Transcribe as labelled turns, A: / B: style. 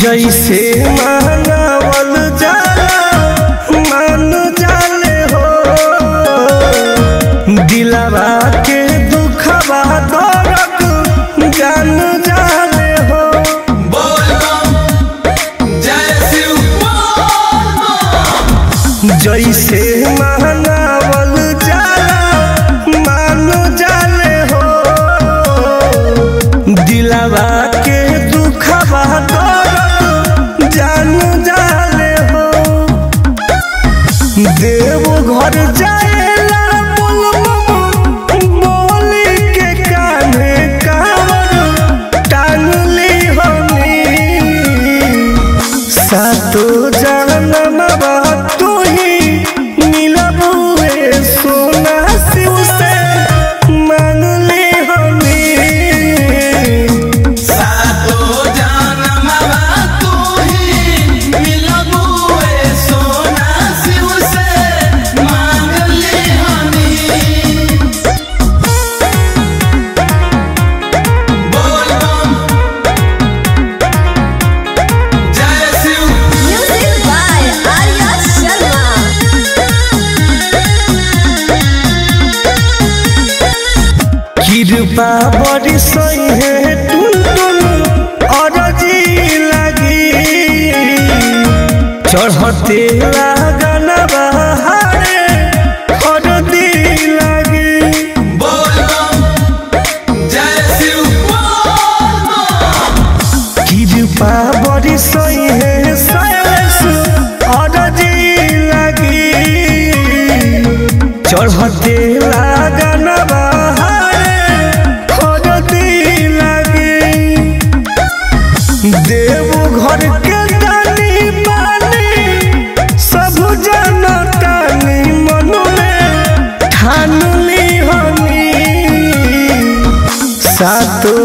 A: जैसे मानवल जाला मान जाले हो दिलवा के दुखवा दर्द जान जाले हो जैसे मानवल जाला मान जाले हो दिलवा के दुखवा दर्द जान जाले हो देव घर जाएला बोल बोली के कान्हे कावर टांगली हमी सातो जनमवा तू ही मिलबुए सोना शिव से मांगली हमी
B: Music by Arya Sharma.
A: कृपा बड़ी सही है टुन टुन अरजी लगी चढ़ते लागन बहारे अरदी लगी कृपा बड़ी सही है सैलेश अरजी लगी चढ़ते लागन बहारे अरदी लगी देव घर के दानी पानी सब जनतानी मन में ठान ली हमी सातो